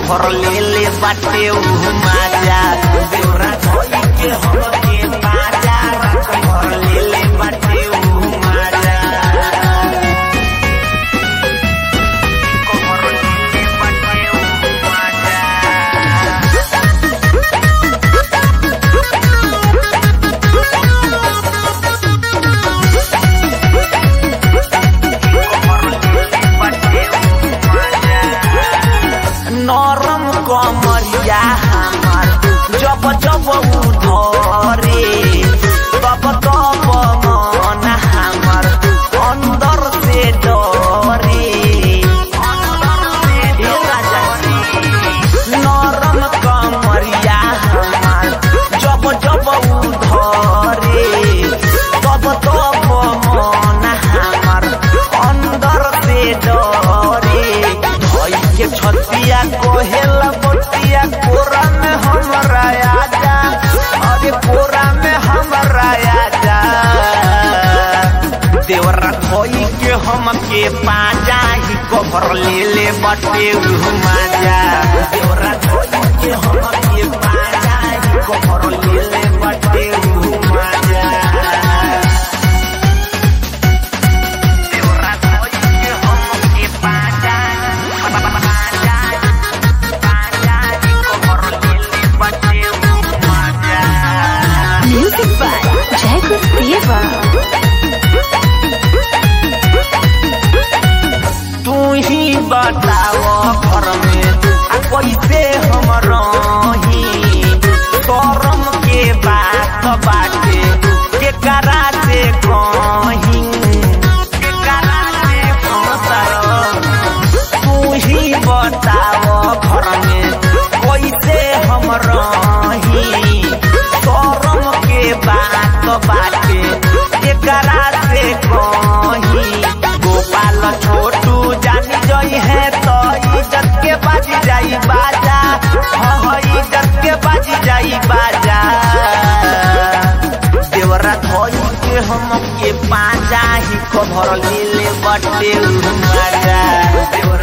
Cover ले ले बाटे उ माजा देवरा धोई के हमके बाजा कभर ले ले बाटे उ माजा कभर ले ले बाटे उ माजा नरम कमरिया हमार जब जब उधरे तब तब मन हमार अंदर से डरे ए राजा जी, नरम कमरिया हमार जब जब उधरे तब तब मन हमार अंदर से डरे धोई के छतिया कोहेल बतिया कोरा में हमरा आजा अरे कोरा में हमरा आजा देवरा धोई के हमके पाजा ही कभर ले ले बटे माजा देवरा धोई के हमके पाजा ही कभर ले ले बटे माजा देवरा धोई के हमके पाजा पाजा पाजा ही कभर ले ले बटे माजा Music by Jacob Deva. तू ही बताओ घर में आ कैसे हम रही करम के बात बाटे के करा से कहीं के करा से फंसर तू ही बताओ घर में कैसे हम रही करम के बात बाटे के करा से कहीं गोपाल छोटू जानी जई है तो इज्जत के बाजी जाई बाजा हाँ इज्जत के बाजी जाई बाजा देवरा धोई के हम के पाजा ही खबर ले ले बटे माजा देवरा